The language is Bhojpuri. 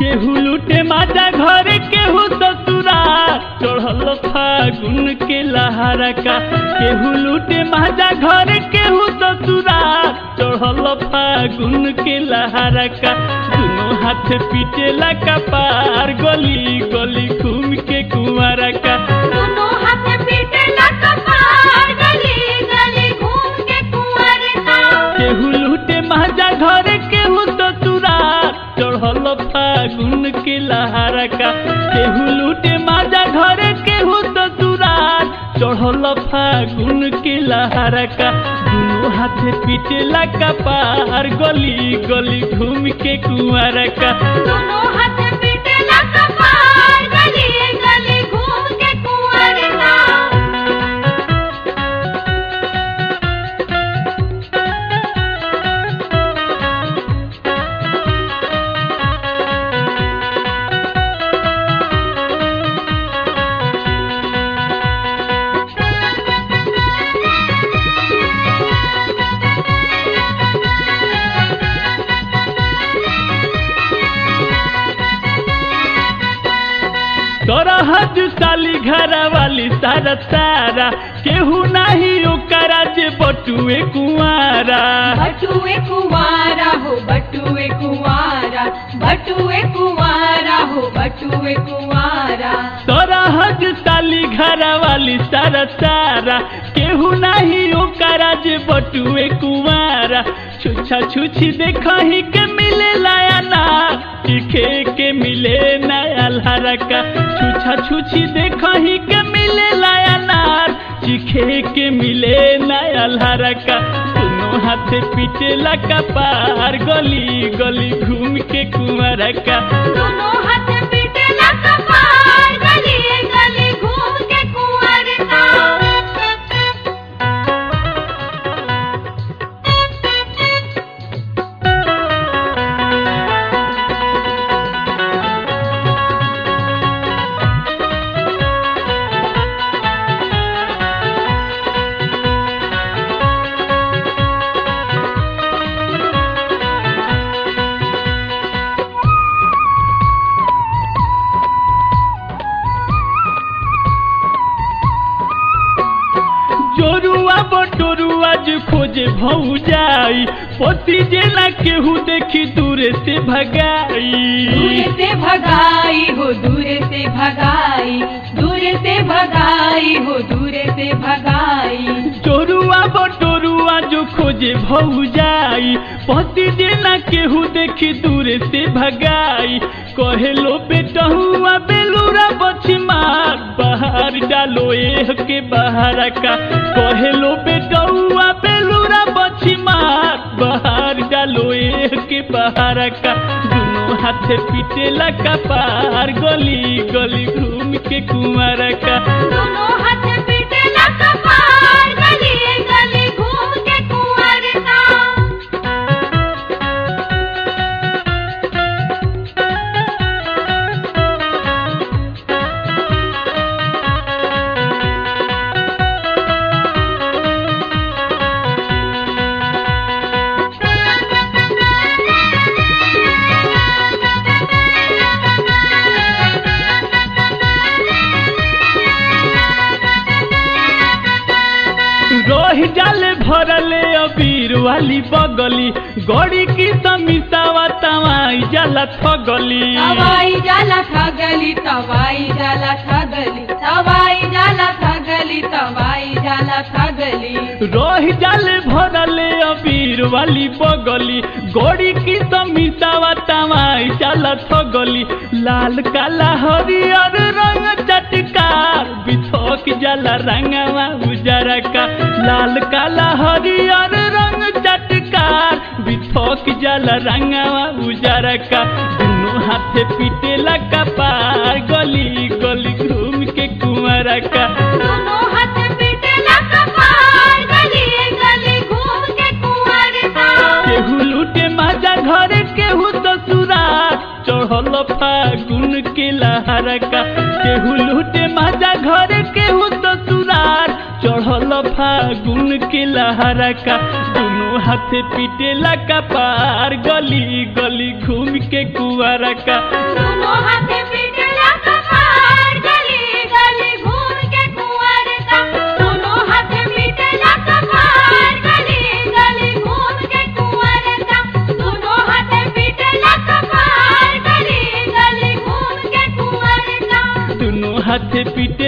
केहू लूटे माजा घर केहू ससुरा चढ़ल फागुन के लहारा का केहू लूटे माजा घर केहू ससुरा चढ़ल फागुन के लहारा का दोनों हाथ पीटेला का पार गली गली घूम के कुंवारा का दोनों हाथ पीटे कपार गली गली घूम के कुंवर का केहू लूटे माजा घर केहू ससुरा चढ़ल फागुन के लहारा का केहू लूटे माजा घर केहू ससुरा चढ़ल फागुन के लहारा का दोनों हाथ पीटेला का पार गली गली घूम के कुंवारा का दोनों हाथ पीटे कपार गली गली घूम के कुंवर का तरह साली घर वाली सारा सारा केहू नाही ओकरा जे बटुए कुंवारा बटुए कुंवारा हो बटुए कुंवारा बटुए कुंवारा हो बटुए कुंवारा तरह साली घर वाली सारा सारा केहू नाही ओकरा जे बटुए कुंवारा छुछा छुछी देखही के मिले लाया ना दिखे के मिले नया लहरा का छुछा छुछी देखही के मिले लाया नार चिखे के मिले नया लहरा का दोनों हाथ पीटेला का पार गली गली घूम के कुंवरा का दोनों हाथ पीटे कपार गली गली घूम के कुंवर का जोरुआ बटोरुआ जो खोजे भौजाई पति जेना केहू देखी दूरे से भगाई दूर से भगाई हो दूर से भगाई दूर से भगाई हो दूर से भगाई जोरुआ बटोरुआ जो खोजे भौजाई पति जेना केहू देखी दूरे से भगाई कहेलो बेटहुआ बेलूरा बछमार बाहर डालो एह के बाहर का कहेलो बेटहुआ बेलूरा बछमार बाहर डालो एह के बाहर का दोनों हाथ पीटेला का पार गली गली घूम के कुंवर का दोनों हाथ पीटे कपार गली गली घूम के कुंवर का रोह जाल भरले अबीर वाली बगली गड़ी की समितावा तवाई जाला थगली तवाई जाला ठगली तवाई जाला ठगली तवाई जाला ठगली तवाई जाला ठगली रोह जाल भरले अबीर वाली बगली गड़ी की समितावा तवाई जाला थगली लाल काला हरियर रंग चटकार बिथोक जाला रंगवा उजरा का लाल काला हरियर रंग चटकार बिथोक जाला रंगवा उजरा का दोनों हाथे पीटेला का पार गली गली घूम के कुंवरा का दोनों हाथ पीटे कपार गली गली घूम के कुंवर का केहू लूटे माजा घर केहू ससुरा चढ़ल फागुन के लहरा का केहू लूटे माजा घर केहू ससुरार चढ़ल फागुन के लहरा का दोनों हाथे पीटेला का पार गली गली गली घूम के कुआरा का दोनों हाथ पीटला कपार गली गली घूम के कुंवर का दोनों हाथ पीटला कपार गली गली घूम के कुंवर का दोनों हाथ पीटला कपार गली गली घूम के कुंवर का दोनों हाथ पीटे